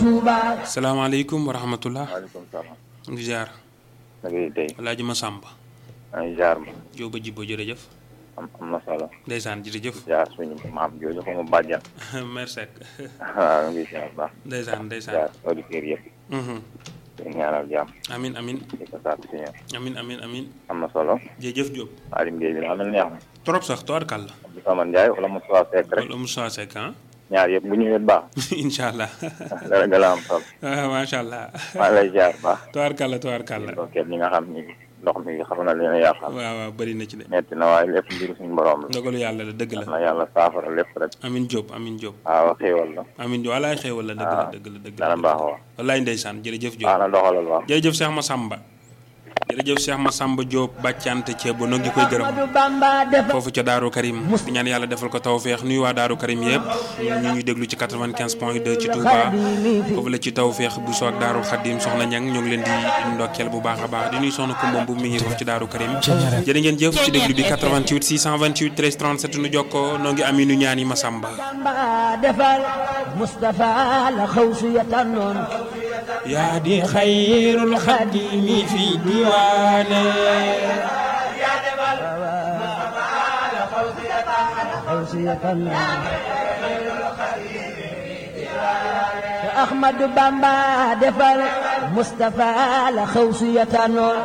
salaamaaleykum wa rahmatullah waaleykum salaam. di ziar na ngay tey. Alaaji Masamba maa ngi jaar ma. Jóoba Jibbo jërëjëf am am na solo. ndeysaan jërëjëf jaar suñu maam jooju ko mu bàjjan. merci waaw ngi ziar baax. ndeysaan ndeysaan jaar auditeurs yëpp. Mhm. di ñaanal jàmm. amin amin di ko sàkk si ñoom. amin amin amin am na solo. jërëjëf Jóob Alim Gueye bi daa mel neex na. trop sax toorkal la Abdou Samane Ndiaye wala Moussa Seck rek. wala Moussa Seck ah ñaar yëpp bu ñëwee baax. incha allah dara gën a am solo. ah macha allah maa ngi lay jaar baax. toorkal la toorkal la ok ñi nga xam ni ndox mi xam na leen a yàqal. waaw waaw bëri na ci de metti na waaye lépp mbiru suñu borom la. ndogalu yàlla la dëgg la na yàlla saafara lépp rek. amin Jóob amin Jóob waaw xéewal la. amin Jóob walaay xéewal la dëgg la dëgg la dëgg dana la baax waaw. wallaay ndeysaan jërëjëf Jóob baax na doxalal waaw. jërëjëf Cheikh Massamba jërëjëf Cheikh Massamba Diop bàccante ceebo noo ngi koy gërëm foofu ca Daaru Karim di ñaan yàlla defal ko tawféex nuyu waa Daaru Karim yëpp ñu ñuy déglu ci 95 point 2 ci Touba foofu la ci tawféex bu soo ak Daaru Xadim soxna ñang ñoo ngi leen di ndokkeel bu baax a baax di nuyu soxna Kumba bu mi ngi foofu ci Daaru Karim jërë ngeen jëf ci déglu bi 88 628 13 37 nu jokkoo noo ngi aminu ñaan yi Massamba Bamba defal Mustafa la xawsu ya tànnoon yaa di xayrul xadimi fi diwaane xawsu ya tànnoon Ahmadu Bamba defal Mustafa la xawsu ya tànnoon